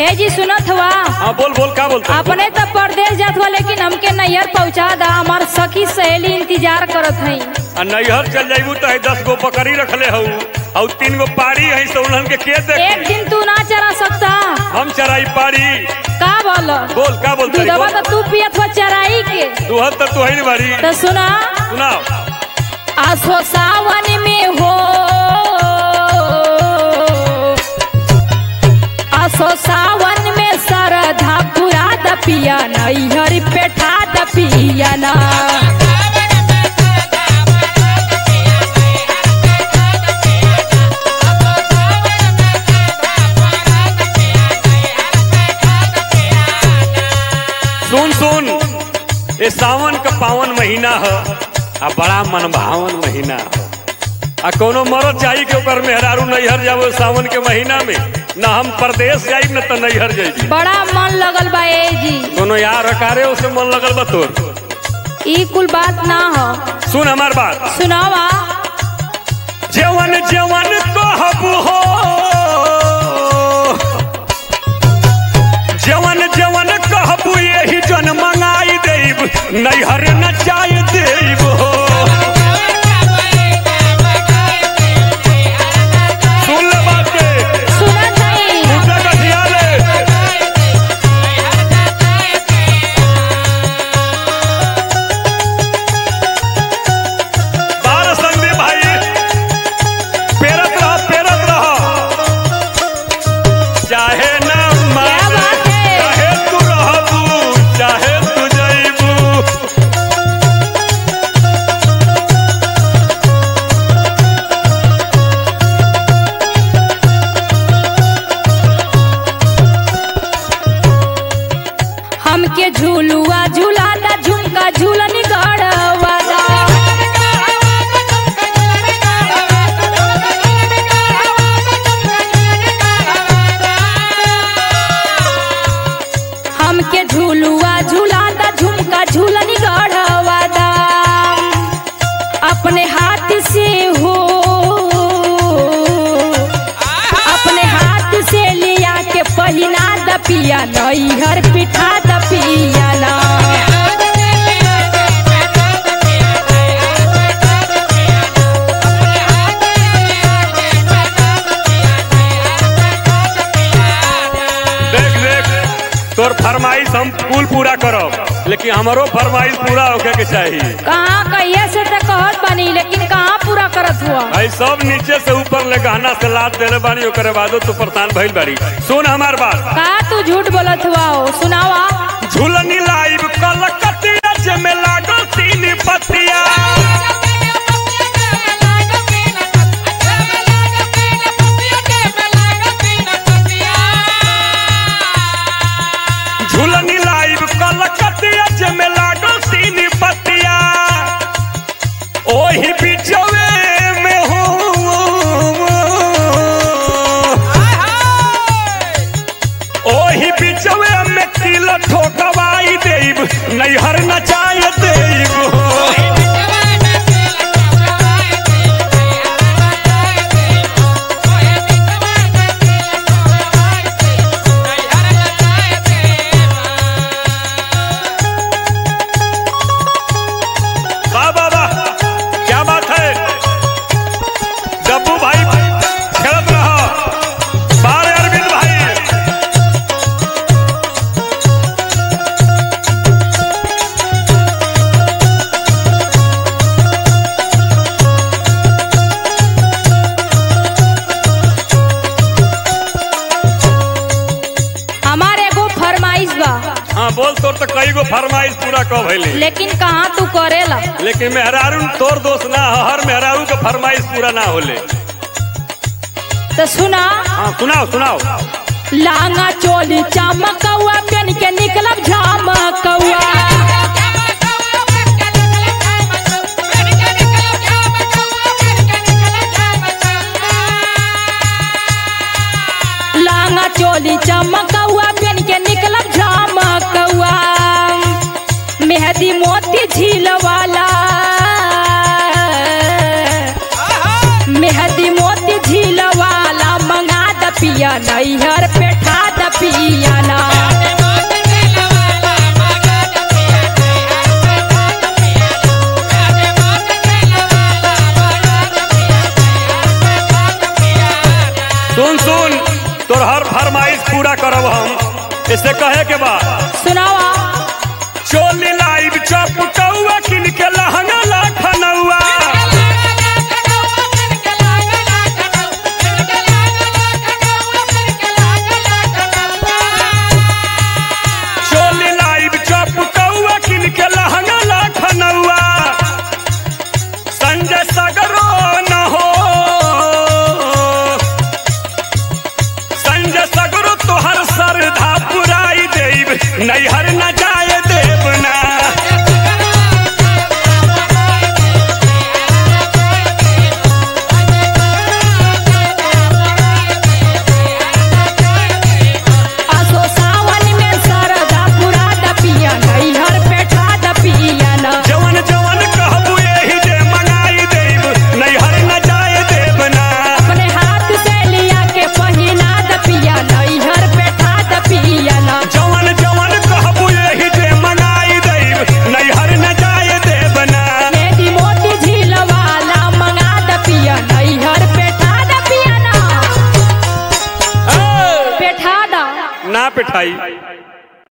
ए जी सुनत हुआ हाँ बोल बोल का बोलता है? अपने तो परदेश जात हुआ लेकिन हमके नैहर पहुँचा दा हमार सखी सहेली इंतजार करत हई आ नैहर चल जाइबू तो है दस गो बकरी रखले हऊ और तीन गो पाड़ी है तो उन्हन के के एक देख दिन तू ना चरा सकता हम चराई पाड़ी का बोल बोल का बोलता है? दूधवा बोल तो तू पियत हुआ चराई के दुहर तो तू है नहीं बारी तो सुना सुनाओ आसो सावन में हो आसो सावन में सरधा पुरा द पिया नैहर पेठा द पिया ना सुन सुन ये सावन का पावन महीना है आ बड़ा मनभावन महीना है आ कोनो मरद चाहिए कि ओकर मेहरारू नैहर जाबो सावन के महीना में ना हम प्रदेश जाइब न तो नैहर जाइबी बड़ा मन लगल बा ए जी कोनो यार हकारे उसे मन लगल बा तोर ई कुल बात ना हो सुन हमार बात सुनावा जवन जवन कहबू हो जवन जवन कहबू यही जन मंगाई देब नैहर नचाई देब हो सुन ले बात के सुनत हई मुद्दा कथिया ले बार संदीप भाई पेरत रह पेरत रह चाहे न मान बात है? चाहे तू रहबू चाहे तू जइबू हमके झूलुआ झूलाता झुमका झूलन गड़वादा हमके झूलुआ झूलाता झुमका झूलन गड़वादा अपने हाथ से हो अपने हाथ से लिया के पहिना द पिया नैहर पिठा द पिया ना देख देख तोर फरमाइश हम कुल पूरा करब लेकिन हमारो फरमाइश पूरा होके के चाहिए कहाँ कहिए से तो कहत बनी लेकिन कहाँ पूरा करत हुआ भाई सब नीचे से ऊपर ले गहना से लाद देले बानी ओकरे बादो तू परेशान भइल बारी सुन हमार बात का तू झूठ बोलत हुआ हो सुनावा झूलनी लाइव कलकतिया जे में लागल तीन पतिया झूलनी लाइव कलकतिया जे में लागल तीन पतिया ओही बिचवे में हो ओही बिचवे में तिल ठोकवाई देब नैहर नचाय देब वाह वाह वाह क्या बात है डब्बू भाई खेलत रहा बारे अरविंद भाई हमारे एगो फरमाइश बा हाँ बोल तोर तो कई गो फरमाइश पूरा कब भइले लेकिन कहाँ तू करेला लेकिन मेहरारू तोर दोस्त ना ह, हर मेहरारू के फरमाइश पूरा ना होले तो सुना हाँ सुनाओ सुनाओ लांगा चोली चमकौआ पेन के निकलब झमकौआ लांगा चोली चमकौआ पेन के निकलब झमकौआ मेहदी मोती झील वाला मेहदी मोती झील वाला मंगा द पिया नैहर पेठा द पिया इसे कहे के बाद सुनावा चोली लाइव चपकौआ किन के लहंगा लखनऊआ चोली लाइव चपकौआ किन के लहंगा लखनऊआ संजय सगरो न हो संजय सगरो तोहर सरधा पुराई देब नैहर